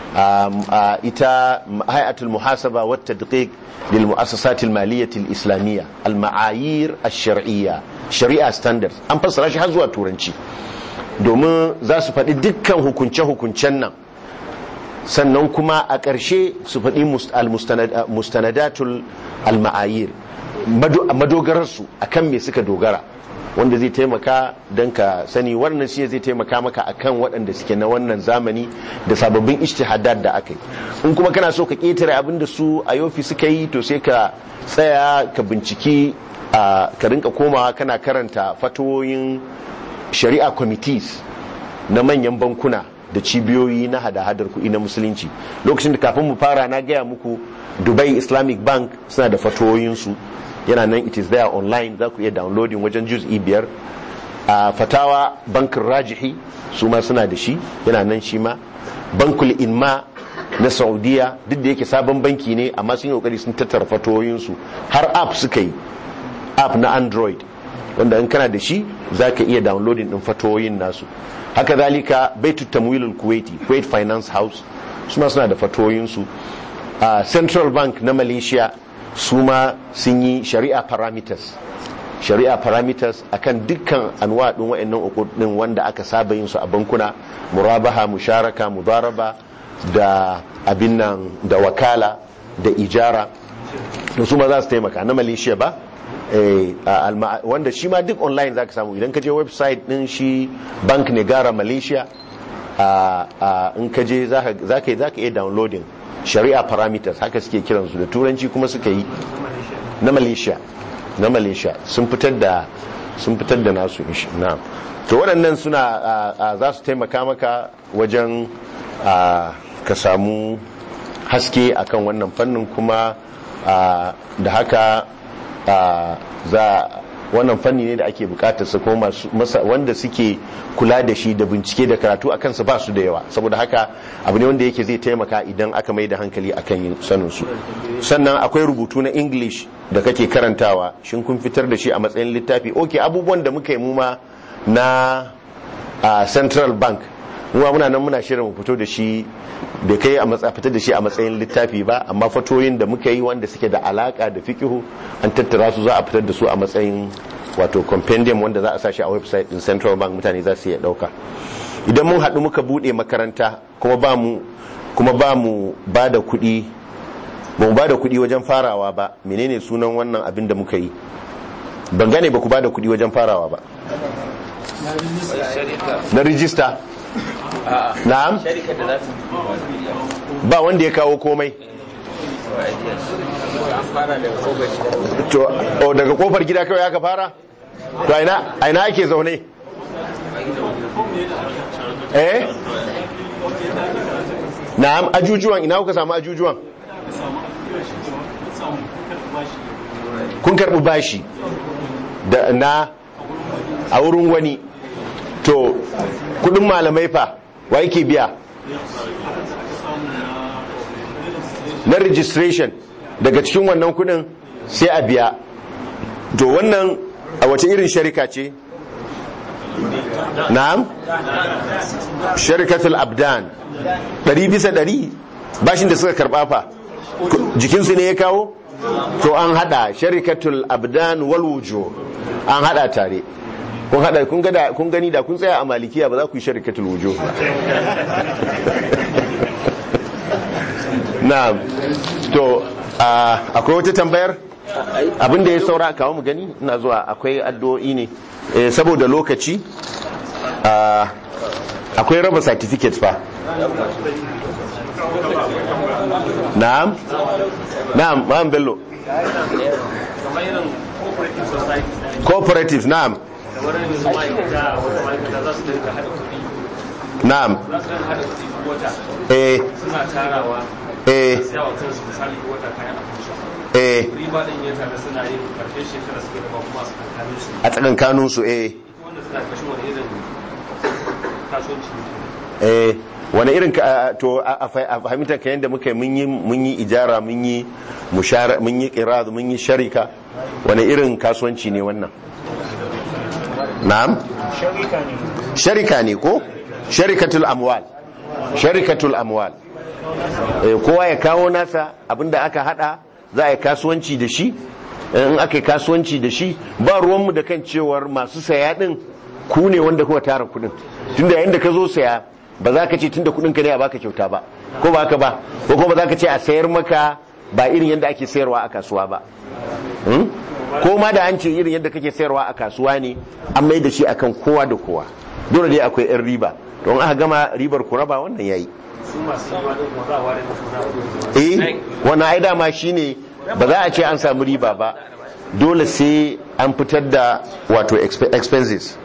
ita hay'atul muhasaba wa tadqiq lil mu'assasat al maliyyah al islamiyya al ma'ayir al shar'iyya shari'a standards an fassara shi har zuwa turanci domin za su faɗi dukkan hukunce hukuncen nan sannan kuma a ƙarshe su faɗi mustanadatul al ma'ayir madogararsu akan me suka dogara wanda zai taimaka don ka sani wannan shi zai taimaka maka akan waɗanda suke na wannan zamani da sababbin ijtihadat da aka yi in kuma kana so ka ƙetare abin da su a yofi suka yi to sai ka tsaya ka binciki ka rinka komawa kana karanta fatawoyin shari'a committees na manyan bankuna da cibiyoyi na hada-hadar kuɗi na musulunci lokacin da kafin mu fara na gaya muku dubai islamic bank suna da fatawoyinsu yana nan it is there online za ku iya downloading wajen juz'i biyar a fatawa bankin rajihi su ma suna da shi yana nan shi ma bankul inma na saudiya duk da yake sabon banki ne amma sun yi kokari sun tattara fatoyinsu har app suka yi app na android wanda in kana da shi za ka iya downloading din fatoyin nasu haka zalika baitu tamwilul kuwaiti kuwait finance house suna suna da fatoyinsu a central bank na malaysia su ma sun yi shari'a parameters shari'a parameters akan dukkan anwa din wayannan ukudin wanda aka saba yin su a bankuna murabaha musharaka mudaraba da abin nan da wakala da ijara da su ma za su taimaka na malaysia ba wanda shi ma duk online za ka samu idan ka je website din shi bank negara malaysia in ka je za ka iya downloading shari'a parameters haka suke kiransu da turanci kuma suka yi na malaysia na malaysia sun fitar da sun fitar da nasu na to waɗannan suna za su taimaka maka wajen ka samu haske akan wannan fannin kuma da haka za wannan fanni ne da ake bukatar su kuma wanda suke kula da shi da bincike da karatu akan su ba su da yawa saboda haka abu ne wanda yake zai taimaka idan aka mai da hankali akan yin sanin su sannan akwai rubutu na english da kake karantawa shin kun fitar da shi a matsayin littafi ok abubuwan da muka yi muma na central bank muwa muna nan muna shirin mu fito da shi da kai a matsa fitar da shi a matsayin littafi ba amma fatoyin da muka yi wanda suke da alaka da fikihu an tattara su za a fitar da su a matsayin wato compendium wanda za a sa shi a website din central bank mutane za su iya dauka idan mun haɗu muka buɗe makaranta kuma ba mu kuma ba mu ba da kuɗi ba mu ba da kuɗi wajen farawa ba menene sunan wannan abin da muka yi ban gane ba ku ba da kuɗi wajen farawa ba na rijista na'am ba wanda ya kawo komai to o daga kofar gida kawai aka fara to aina aina ake zaune eh na'am ajujuwan ina kuka samu ajujuwan kun karbi bashi da na a wurin wani to kudin malamai fa wa yake biya na registration daga cikin wannan kudin sai a biya to wannan a wace irin sharika ce na'am sharikatul abdan ɗari bisa ɗari bashin da suka karɓa fa jikinsu ne ya kawo to an hada sharikatul abdan wal wujuh an hada tare kun hada kun ga da- kun gani da kun tsaya a malikiya ba za ku yi sharikatul wujuh ba na'am to ah, akwai wata tambayar abin da ya saura kawo mu gani ina zuwa akwai addu'o'i ne Eh, saboda lokaci ah, akwai raba certificate fa na'am na'am ma'am bello kamar irin cooperative societies na cooperatives na'am kamar yanzu ma'aikata wata ma'aikata za su dinga haɗa kuɗi na'am za su dinga haɗa kuɗi duk wata eh suna tarawa eh siya wa kansu misali duk wata kayan abinci eh riba ɗin ya tare suna yin karshen shekara suke raba kuma su kankanin su a tsakankanin su eh ita wanda suna kashin wani irin kasuwanci ne eh wani irin ka- to a a fa- a fahimtar ka yadda muka yi mun yi mun yi ijara mun yi mushara mun yi qiraz mun yi sharika wani irin kasuwanci ne wannan na'am sharika ne ko sharikatul amwal sharikatul amwal eh kowa ya kawo nasa abinda aka hada za a yi kasuwanci da shi in aka yi kasuwanci da shi ba ruwanmu da kan cewar masu saya din ku ne wanda kuka tara kudin tunda yayin da ka zo saya ba za ka ce tunda kudin ka ne a baka kyauta ba ko ba haka ba ko kuma ba za ka ce a sayar maka ba irin yadda ake sayarwa a kasuwa ba Hmm? ko ma da an ce irin yadda kake sayarwa a kasuwa ne an mai da shi akan kowa da kowa dole dai akwai yan riba don aka gama ribar ku raba wannan yayi su masu yi ma ɗin kuma za a ware musu na kuɗi eh wannan ai dama shine ba za a ce an samu riba ba dole sai an fitar da wato exp- expenses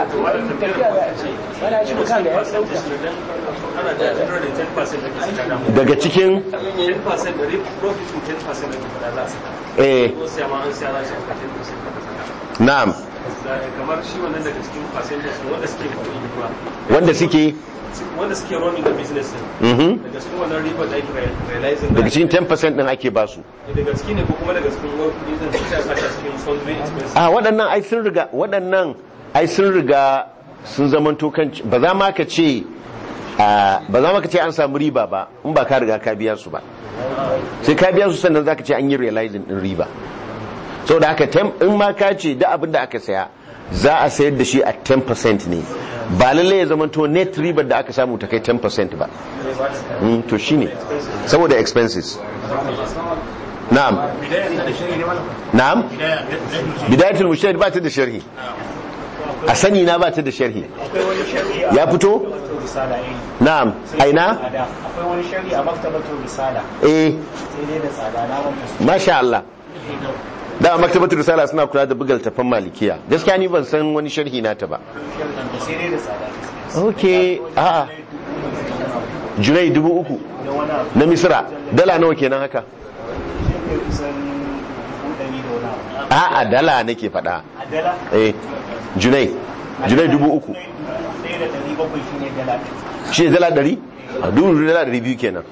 ana da 110% da ke saka damu daga cikin 10% da rip profit 10% da ke fada za su eh ko siya ma an siya za shi ka 10% na'am kamar shi wannan daga cikin percentage ne wanda suke kuɗi kuma wanda suke wanda suke running the business din mhm daga cikin wannan riba da ake realizing daga cikin 10% din ake basu daga ciki ne ko kuma daga cikin wani kuɗi din suka saka cikin sundry expenses a waɗannan ai sun riga waɗannan ai sun riga sun zamanto kan ba za ma ka ce a, ba za ma ka ce an samu riba ba in ba ka riga ka biya su ba sai ka biya su sannan za ka ce an yi realizing din riba sau da haka tem- in ma ka ce da abin da aka saya za a sayar da shi a 10% ne ba lallai ya zamanto net ribar da aka samu ta kai 10% ba Mm, to shine saboda expenses na'am na'am bidayatul mujtahid ba ta da sharhi a sani na ba ta da sharhi ya fito na'am aina akwai wani shari a maktabatul risala eh sai dai da tsada na wanda su masha Allah da maktabatul risala suna kula da bugal tafan malikiya gaskiya ni ban san wani sharhi nata ba da sai dai da tsada okay a'a junai dubu uku da wani abu na misira dala nawa kenan haka ne kusan kudani da wani abu a'a dala nake faɗa a dala eh junai junai dubu uku ɗaya da ɗari bakwai shi ne dala shi ne dala ɗari a dubu dala ɗari biyu kenan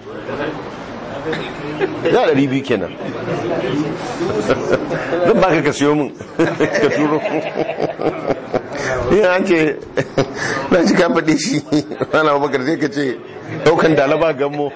dala ɗari biyu kenan zan baka ka siyo min ka turo yin an ce na ci ka faɗe shi rana bakar sai ka ce ɗaukan dalaba gammo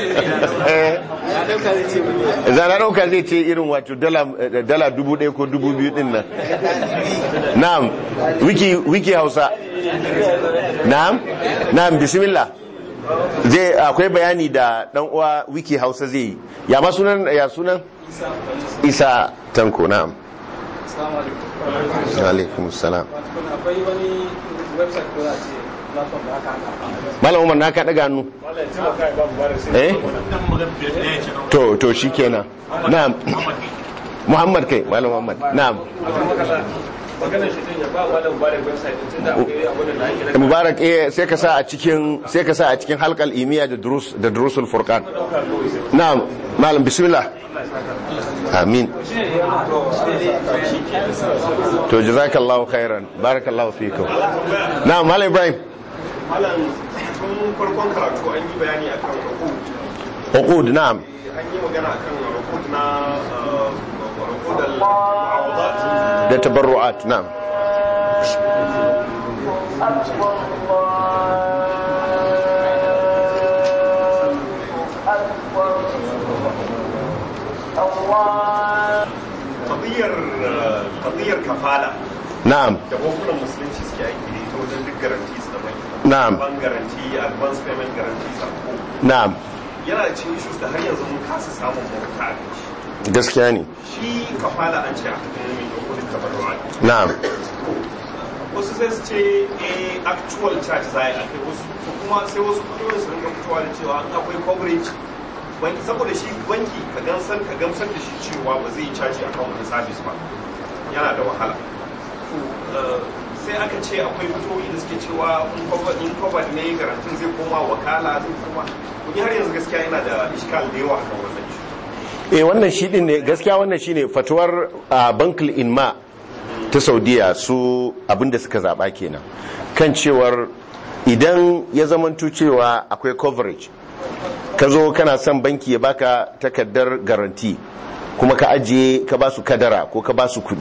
za na ɗauka zai ce irin wato dala dala dubu ɗaya ko dubu biyu ɗin nan na'am wiki wiki hausa na'am na'am bismillah zai akwai bayani da dan uwa wiki hausa zai yi ya ma sunan ya sunan isa tanko na'am Assalamu alaikum. alaikum salam Wato akwai wani website ko za a ce platform da aka haka. malam umar na ka daga hannu eh to to shikenan na'am muhammad kai malam muhammad na'am maganar shi din ya ba wa da mubarak website din tunda akwai abin da ake rage mubarak eh sai ka sa a cikin sai ka sa a cikin halqal imiya da durus da durusul furqan na'am malam bismillah amin to jazakallahu khairan barakallahu fikum na'am malam ibrahim malam tun farkon karatu an yi bayani akan rukut uqud na'am an yi magana akan rukut na rukut al-mu'awadat da tabarru'at na'am qadiyar qadiyar kafala na'am da bankunan musulunci suke aiki da ita wajen duk garanti su da banki Na'am. ban garanti advance payment garanti sako na'am yana da cikin issues da har yanzu mun kasa samun mafita a kai shi. gaskiya ne shi kafala an ce a cikin mai da kudin kafarwa na'am wasu sai su ce eh actual charge za a yi a kai wasu ko kuma sai wasu kudiyoyin su rinka fitowa da cewa an akwai coverage banki saboda shi banki ka gamsar ka gamsar da shi cewa ba zai yi caji akan wani service ba yana da wahala to eh, sai aka ce akwai fitowi da suke cewa in cover- in covered ne garantin zai koma wakala zai koma ni har yanzu gaskiya yana da iskal da yawa akan wannan issue eh wannan shi din ne gaskiya wannan shine fatuwar a bankul inma ta saudiya su abinda suka zaba kenan kan cewar idan ya zamanto cewa akwai coverage ka zo kana son banki ya baka takardar garanti kuma ka ajiye ka ba su kadara ko ka ba su kudi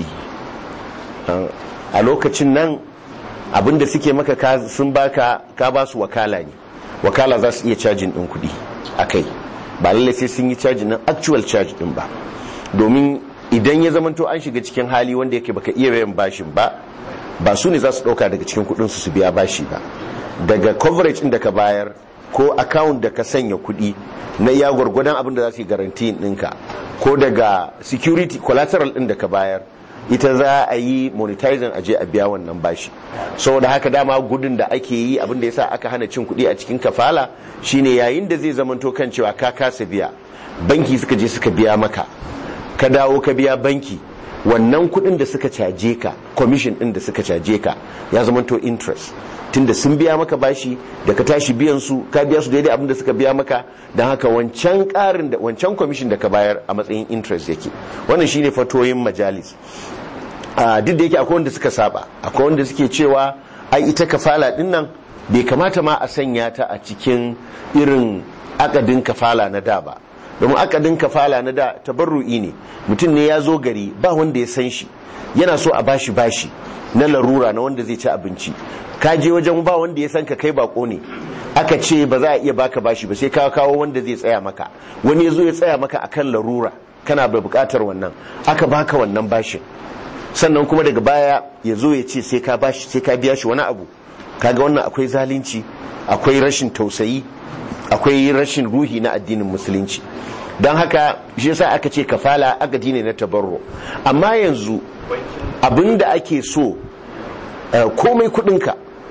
a lokacin nan abinda suke maka ka- sun baka ka ba su wakala ne wakala za su iya cajin din kudi a kai ba lallai sai sun yi cajin nan actual charge din ba domin idan ya zamanto an shiga cikin hali wanda yake baka iya biyan bashin ba ba su ne za su dauka daga cikin kudin su su biya bashi ba daga coverage din da ka bayar ko account da ka sanya kudi na iya gwargwadon abin da za su yi garanti ɗinka ko daga security collateral din da ka bayar ita za a yi monetizing aje a biya wannan bashi saboda haka dama gudun da ake yi abin da yasa aka hana cin kuɗi a cikin kafala shine yayin da zai zamanto kan cewa ka kasa biya banki suka je suka biya maka ka dawo ka biya banki wannan kuɗin da suka caje ka commission ɗin da suka caje ka ya zamanto interest tunda sun biya maka bashi da ka tashi biyan su ka biya su daidai abin da suka biya maka don haka wancan ƙarin da wancan commission da ka bayar a matsayin interest yake wannan shine fatoyin majalis a duk da yake akwai wanda suka saba akwai wanda suke cewa ai ita kafala din nan bai kamata ma a sanya ta a cikin irin akadin kafala na da ba domin akadin kafala na da tabarru'i ne mutum ne ya zo gari ba wanda ya san shi yana so a bashi bashi na larura na wanda zai ci abinci ka je wajen ba wanda ya san ka kai bako ne aka ce ba za a iya baka bashi ba sai ka kawo wanda zai tsaya maka wani ya zo ya tsaya maka akan larura kana da bukatar wannan aka baka wannan bashin sannan kuma daga baya ya zo ya ce sai ka bashi sai ka biya shi wani abu kaga wannan akwai zalunci akwai rashin tausayi akwai rashin ruhi na addinin musulunci don haka shi yasa aka ce kafala agadi ne na tabarro amma yanzu abinda ake so eh, komai kudinka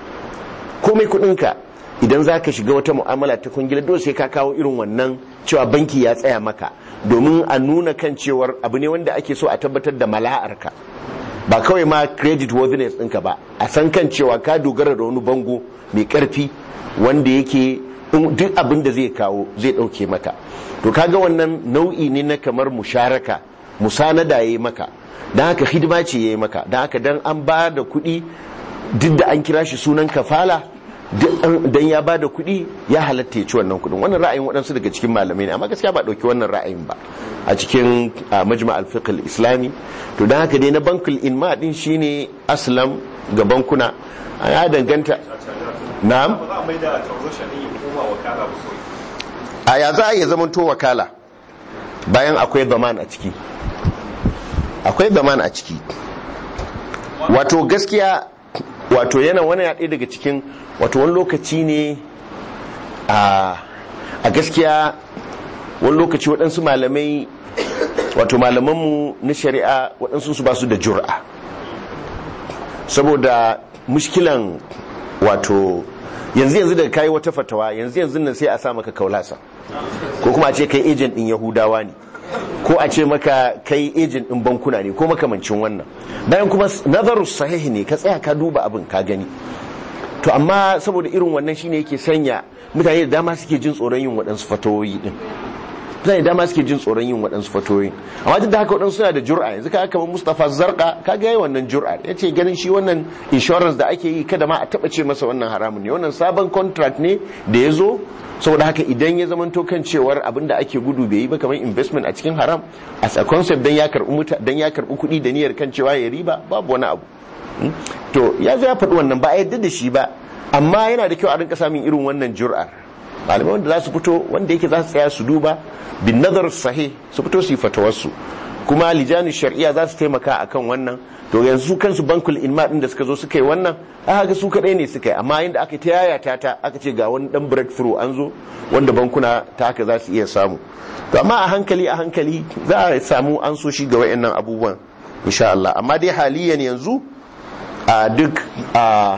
komai kudinka idan za ka shiga wata mu'amala ta kungila dole sai ka kawo irin wannan cewa banki ya tsaya maka domin a nuna kan cewar abu ne wanda ake so a tabbatar da mala'arka ba kawai ma credit worthiness ɗinka ba a san kan cewa ka dogara da wani bango mai ƙarfi wanda yake in duk abin da zai kawo zai ɗauke maka to kaga wannan nau'i ne na kamar musharaka musanada ya yi maka don haka hidima ce ya yi maka don haka don an ba da kuɗi duk da an kira shi sunan kafala dan ya ba da kuɗi ya halatta ya ci wannan kuɗin wannan ra'ayin waɗansu daga cikin malamai ne amma gaskiya ba ɗauki wannan ra'ayin ba a cikin majma al-fiqh islami to don haka dai na bankul inma din shine aslam ga bankuna ya danganta na'am ba za a mai da transaction din ya koma wakala ba kawai a ya za a iya zaman to wakala bayan akwai zaman a ciki akwai zaman a ciki wato gaskiya wato yana wani ya ɗaya daga cikin wato wani lokaci ne a gaskiya wani lokaci waɗansu malamai wato malamanmu na shari'a waɗansu su ba su da jura saboda mushkilan wato yanzu yanzu daga kayi wata fatawa yanzu yanzu nan sai a sa maka kaulasa ko kuma a ce kai agent din yahudawa ne ko a ce maka kai agent din bankuna ne ko makamancin wannan bayan kuma nazarus sahihi ne ka tsaya ka duba abin ka gani to amma saboda irin wannan shine yake sanya mutane da dama suke jin tsoron yin waɗansu fatawoyi din mutane da dama suke jin tsoron yin waɗansu fatoyin amma duk da haka waɗansu suna da jur'a yanzu ka kamar Mustapha Zarqa ka ga yayi wannan jur'a ya ce ganin shi wannan insurance da ake yi kada ma a taɓa ce masa wannan haramun ne wannan sabon contract ne da ya zo saboda haka idan ya zamanto kan cewar abin da ake gudu bai yi ba kamar investment a cikin haram as a concept dan ya karɓi muta dan ya karɓi kuɗi da niyyar kan cewa ya riba babu wani abu to ya zo ya faɗi wannan ba a yadda da shi ba amma yana da kyau a rinka samun irin wannan jur'ar malamai wanda za su fito wanda yake za su tsaya su duba bin nazar sahih su fito su yi fatawarsu kuma lijani shari'a za su taimaka akan wannan to yanzu kansu bankul inma din da suka zo suka yi wannan aka ga su kadai ne suka yi amma inda aka ta yayata ta aka ce ga wani dan breakthrough an zo wanda bankuna ta haka za su iya samu to amma a hankali a hankali za a samu an so shi ga wayannan abubuwan insha Allah amma dai haliyan yanzu a duk a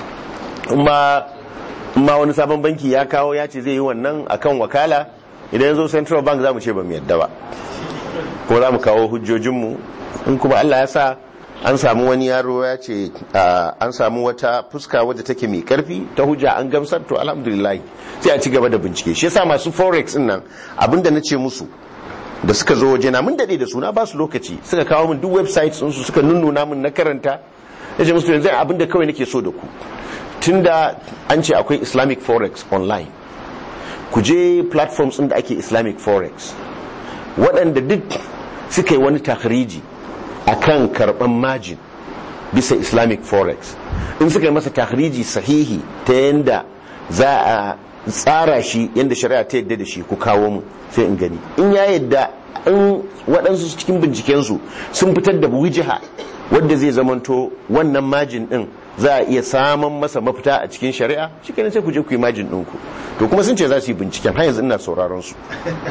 ma ma wani sabon banki ya kawo ya ce zai yi wannan akan wakala idan ya zo central bank za mu ce ba mu yadda ba ko za mu kawo hujjojinmu in kuma Allah ya sa an samu wani yaro ya ce an samu wata fuska wadda take mai karfi ta hujja an gamsar to alhamdulillah sai a ci gaba da bincike shi yasa masu forex din nan abinda na ce musu da suka zo waje na mun dade da suna ba su lokaci suka kawo min duk websites su suka nunnuna min na karanta ya ce musu yanzu abinda kawai nake so da ku tunda an ce akwai islamic forex online ku je platforms ɗin da ake islamic forex waɗanda duk suka yi wani tahriji a kan karɓar majin bisa islamic forex in suka yi masa tahriji sahihi ta yadda za a tsara shi yadda shari'a ta yadda da shi ku kawo mu sai in gani in ya yadda in waɗansu cikin bincikensu sun fitar da wijiha wadda zai zamanto wannan majin ɗin za a iya samun masa mafita a cikin shari'a shi kenan sai ku je ku yi majin ɗinku to kuma sun ce za su yi binciken har yanzu ina sauraron su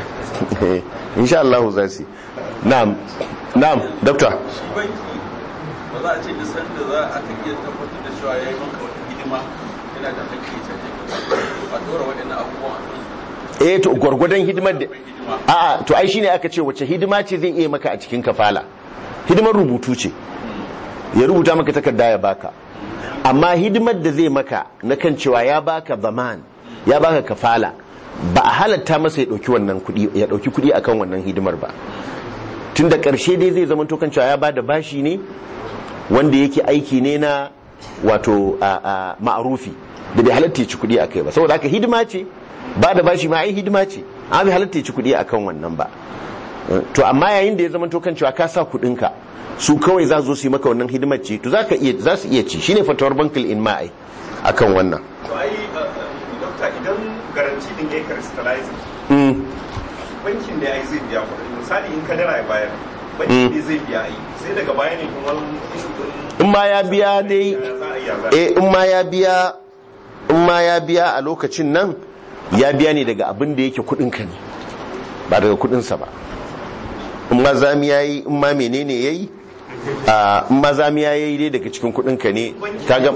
insha Allah za su na'am na'am doctor shi banki ba za a ce da sanda za a kan iya tabbatar da cewa ya yi maka wata hidima yana da hakki ya caje a tora waɗannan abubuwan a kansu eh to gwargwadon hidimar da a'a to ai shine aka ce wace hidima ce zai iya maka a cikin kafala hidimar rubutu ce ya rubuta maka takarda ya baka amma hidimar da zai maka na kan cewa ya baka zaman ya baka kafala ba a halatta masa ya dauki wannan kudi ya dauki kudi akan wannan hidimar ba tun da karshe dai zai zama kan cewa ya bada bashi ne wanda yake aiki ne na wato ma'arufi da bai halatta ya ci kudi akai ba saboda haka hidima ce ba da bashi ma ai hidima ce amma bai halatta ya ci kudi akan wannan ba to amma yayin da ya zama kan cewa ka sa kudinka su kawai za su yi maka wannan hidimar ce to za su iya ci shine fatawar bankil in ma'ai akan wannan to ai dokta idan garanti din ya crystallize bankin da ya yi zai biya kuɗi misali in kadara ya bayar bankin ne zai biya ai sai daga baya ne kuma ishu din in ma ya biya dai eh in ma ya biya in ma ya biya a lokacin nan ya biya ne daga abin da yake kudinka ne ba daga kudinsa ba in ma zami ya yi in ma menene ya yi in ma zami ya yi dai daga cikin kudinka ne kaga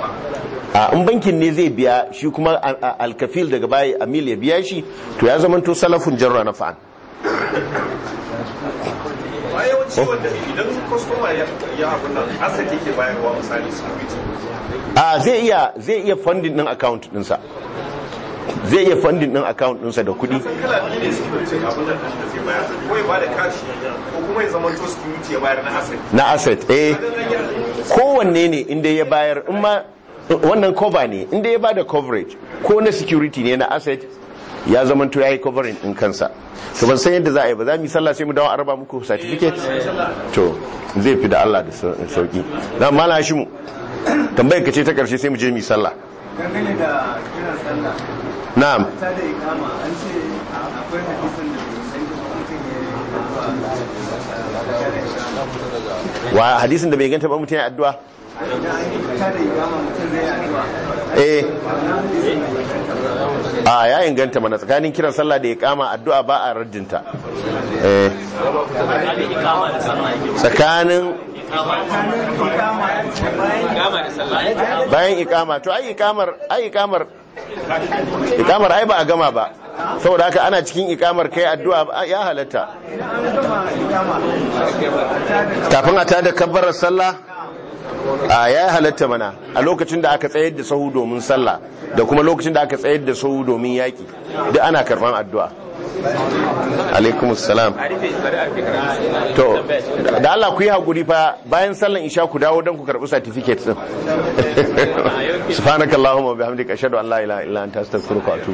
in bankin ne zai biya shi kuma alkafil daga baya amil ya biya shi to ya zama to salafun jarra na fa'an ba yawanci wanda idan kwastoma ya abin nan asset yake bayarwa misali security a zai iya zai iya funding din account dinsa zai iya funding din account dinsa da kuɗi san kala biyu ne security abin nan da zai bayar ko ya bada cash ko kuma ya zama to security ya bayar na asset na asset eh kowanne ne inda ya bayar in ma wannan cover ne inda ya bada coverage ko na security ne na asset ya zama to yayi covering din kansa to ban san yadda za a yi ba za mu yi sallah sai mu dawo a raba muku certificate to zai fi da Allah da sauki na mala shi mu tambayar ka ce ta karshe sai mu je mu yi sallah dangane da kiran sallah na'am ta da ikama an ce akwai hadisin da sai mutum ya wa hadisin da bai ganta ba mutum ya addu'a idan an yi ta da ikama mutum zai addu'a eh wannan hadisin bai inganta ba a ya inganta mana tsakanin kiran sallah da iqama addu'a ba a raddinta eh tsakanin bayan iqama to ai iqamar ai iqamar iqamar ai ba a gama ba saboda haka ana cikin iqamar kai addu'a ya halatta kafin a tada kabbarar sallah a ya halatta mana a lokacin da aka tsayar da sahu domin sallah da kuma lokacin da aka tsayar da sahu domin yaki duk ana karban addu'a alaikum salam to da Allah ku yi hakuri fa bayan sallan isha ku dawo don ku karbi certificate din subhanakallahumma wa bihamdika ashhadu an la ilaha illa anta astaghfiruka wa atubu